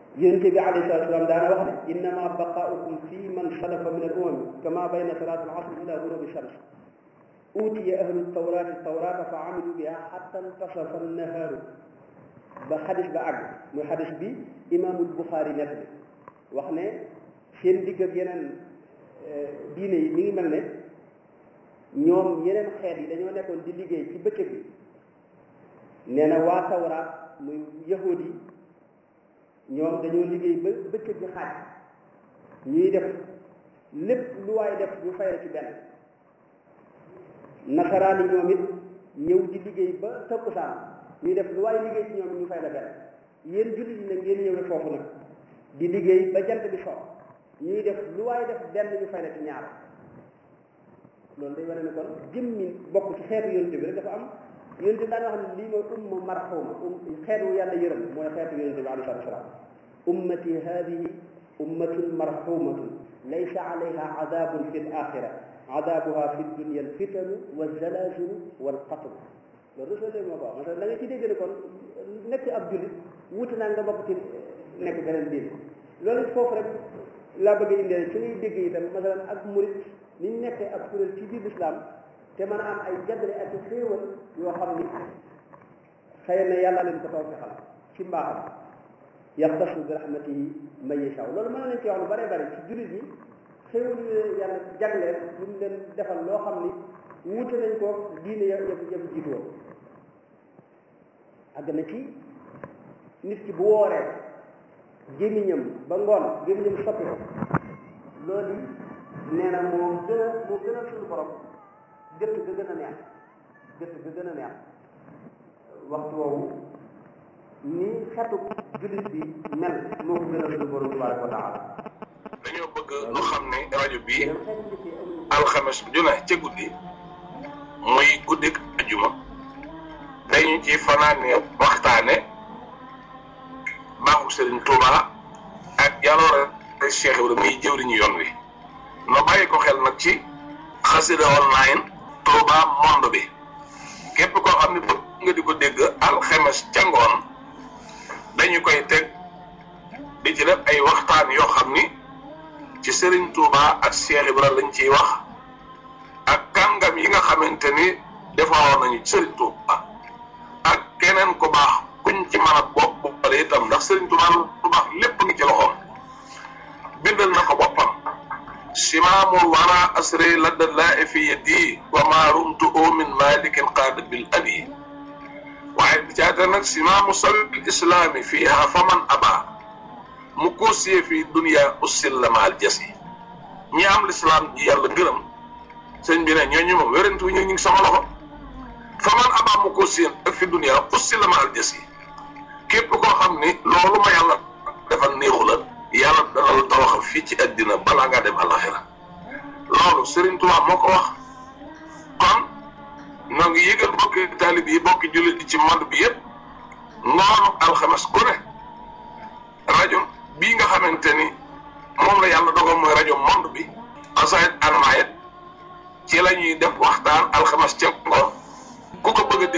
yonente bi alayhi salatu salaam daana wax ne innama baqaaukum fi man salafa min al umami kama bayna salaat al asr ila gurubi shams utiya ahlu tawrati tawrata fa amilu biha xatta intasafa annahaaru ba xadis ba àgg muy xadis bi imaamul buxaari net bi wax ne seen digg ak yeneen diine yi mi ngi mel ne ñoom yeneen xeet yi dañoo nekkoon di liggéey ci bëccëg bi nee na waa tawraat muy yahudi yi ñoom dañoo liggéey ba bëccëg bi xaaj ñuy def lépp lu waay def ñu fay la ci benn nasaraan yi ñoom it ñëw di liggéey ba takkusaan ñuy def lu waay liggéey ci ñoom ñu fay la benn yéen jullit yi nag ngeen ñëwee foofu nag di liggéey ba jant bi so ñuy def lu waay def benn ñu fay la ci ñaar loolu day wane ne kon jëmmi bokk ci xeetu yonte bi rek dafa am yonte bi daan wax ne lii mooy umma marxuma um xeetu yàlla yërëm mooy xeetu yonte bi alayhi salatu wasalaam ummati hadihi ummatun marxumatun laysa alayha adabun fi l axira adabuha fi dunia alfitanu walzalazilu walqatl loolu resolé moo ko wax da nga ci dégg ne kon nekk ab jullit wuute naa nga bokk ci nekk beneen diin loolu foofu rek laa bëgg a indee su ñuy dégg itam masalan ak murit ni ñu nekkee ab kuréel ci biir lislaam te mën a am ay jagle ak xéewal yoo xam ni xëy na yàlla leen ko tawfeexal ci mbaaxam yaxtasu bi rahmatihi man yashaa loolu mën na leen ci wax lu bare bare ci jullit yi xéewal yu yàlla jagleel lu mu leen defal loo xam ni wuute nañ ko diine ya ya ya jiitu woon àgg na ci nit ki bu wooree gémmiñam ba ngoon gémmiñam soppi ko loolu nee na moo gën a moo gën a suñu borom gëtt ga gën a neex gëtt ga gën a neex waxtu woowu ni xetu jullit bi mel moo ko gën a suñu borom tabaraka wa taala dañoo bëgg lu xam ne rajo bii alxames ju ne ca guddi muy guddik ajuma dañu ci fanaane waxtaane baaxu Serigne Touba ak jaloore Cheikh Ibrahima muy jëwriñu yoon wi no bàyyi ko xel nag ci xasida online Touba monde bi képp koo xam ne bëgg nga di ko dégg alxames ca ngoon dañu koy teg di ci def ay waxtaan yoo xam ni ci Serigne Touba ak Cheikh Ibrahima lañ ciy wax ak kàngam yi nga xamante ni defaroon nañu ci Serigne Touba ak keneen ku baax kuñ ci mën a bopp boppale itam ndax Serigne Touba lu baax lépp ngi ci loxoom bindal na ko boppam simaamul wara asri ladda laa fi yadi wa ma rumtu min malikin qaada bil abi waaye bi caata nag simaamu sabil islaami fiiha faman aba mu koosiyee fi dunia ussil la maal jasi ñi am lislaam ji yàlla gërëm sëñ bi ne ñooñu moom wérantu ñu ngi sama loxo faman aba mu koosiyee ak fi dunia ussil la maal jasi képp koo xam ni loolu ma yàlla defal néexu la yàlla dana la tawaxal fii ci àddina balaa ngaa dem alaxira loolu Serigne Touba moo ko wax kon ñoo ngi yëgal bokki taalib yi bokki jullit yi ci monde bi yëpp ngoonu alxames ku ne rajo bii nga xamante ni moom la yàlla dogal mooy rajo monde bi asayit anmayet ci la ñuy def waxtaan alxames ca ngoon